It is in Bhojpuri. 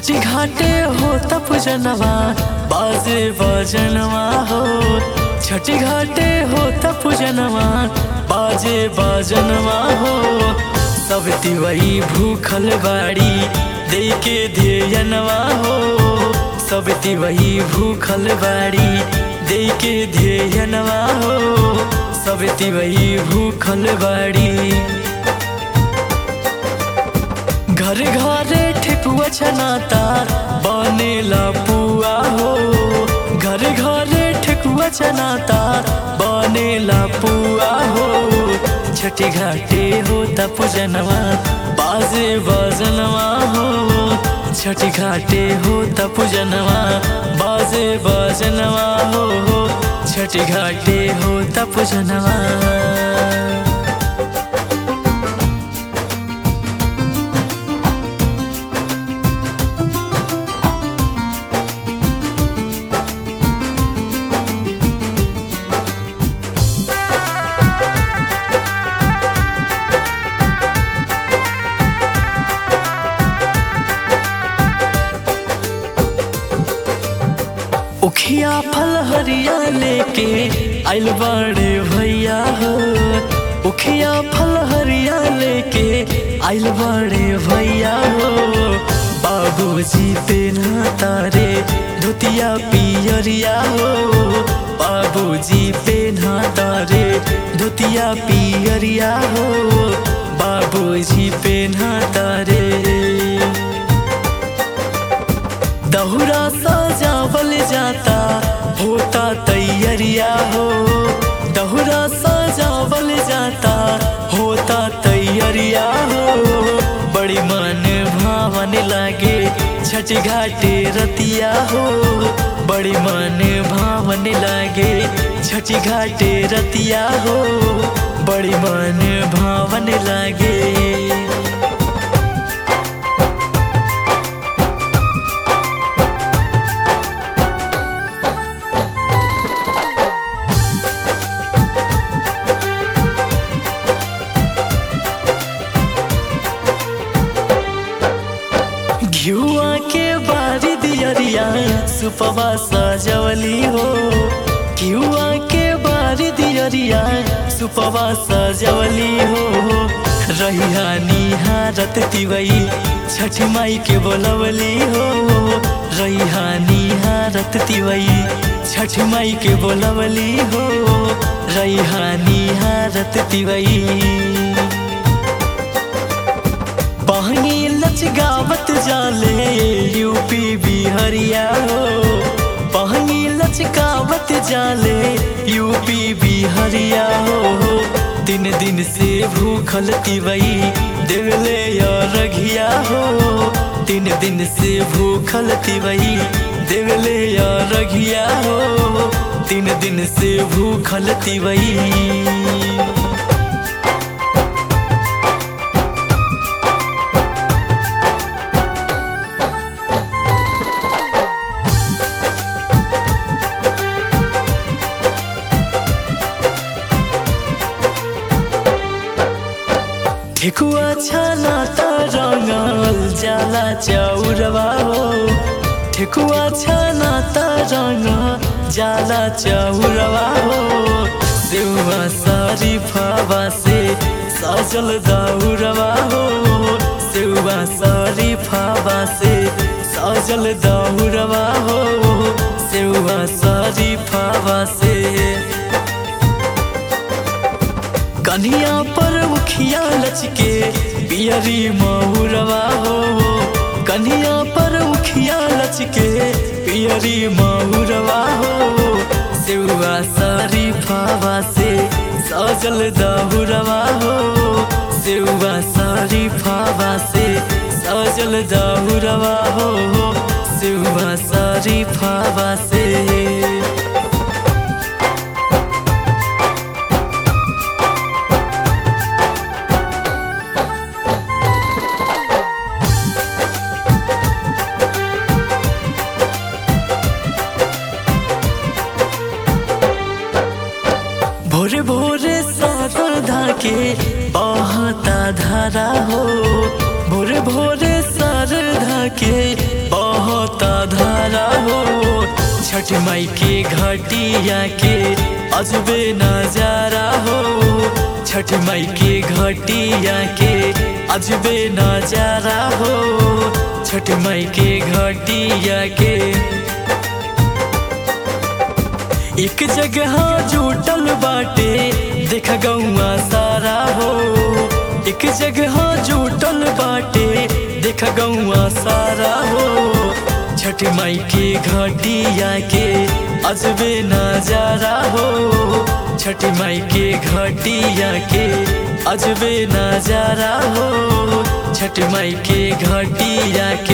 छठी घाटे हो तप जनवा बाजे बजनवा हो छठी घाटे हो तप जनवा बाजे बजनवा हो सब तिवई भूखल बाड़ी दे के ध्येयनवा हो सब तिवई भूखल बाड़ी दे के ध्येयनवा हो सब तिवई भूखल बाड़ी घर घरे ठेकुआ छनाता बनेला पुआ हो घर घरे ठेकुआ छनाता बनेला पुआ हो छठी घाटे हो तप जनवा बाजे बजनवा हो छठी घाटे हो तप जनवा बाजे बजनवा हो छठी घाटे हो तप जनवा उखिया फल हरिया लेके आइल बाड़े भैया हो उखिया फल हरिया लेके आइल बाड़े भैया हो बाबूजी पे ना तारे धोतिया पियरिया हो बाबूजी पे ना तारे धोतिया पियरिया हो बाबूजी पे ना तारे दहुरा सजावल जाता होता तैयरिया हो दहुरा सजावल जाता होता तैयरिया हो बड़ी मन भावन लागे छठ घाटे रतिया हो बड़ी मन भावन लागे छठ घाटे रतिया हो बड़ी मन भावन लागे घियुआ के बारी दियरिया सुपवा सजवली हो घियुआ के बारी दियरिया सुपवा सजवली हो रहिया निहारत तिवई छठ माई के बोलवली हो रहिया निहारत तिवई छठ माई के बोलवली हो रहिया निहारत तिवई बहनी लच गावत जाले यूपी बिहरिया हो बहनी लच गावत जाले यूपी बिहरिया हो दिन दिन से भूखल तिवई देवले रघिया हो दिन दिन से भूखल तिवई देवले रघिया हो दिन दिन से भूखल तिवई ठेकुआ छाना त रंगल जाला चौरवा हो ठेकुआ छाना त रंग जाला चौरवा हो सेवा सारी फावा से सजल दौरवा हो सेवा सारी फावा से सजल दौरवा हो सेवा सारी फावा से कनिया पर उखिया लचके पियरी महुरवा हो कनिया पर उखिया लचके पियरी महुरवा हो सेवा सारी फावा से सजल दहुरवा हो सेवा सारी फावा से सजल दहुरवा हो सेवा सारी फावा से भोरे भोरे सा सारधा के बहता धारा हो भोरे भोरे सारधा के बहता धारा हो छठ माई के घटिया के अजबे नजारा हो छठ माई के घटिया के अजबे नजारा हो छठ माई के घटिया के एक जगह जुटल बाटे देख गौआ सारा हो एक जगह जुटल बाटे देख गौआ सारा हो छठ माई के घटिया के अजबे नजारा हो छठ माई के घटिया के अजबे नजारा हो छठ माई के घटिया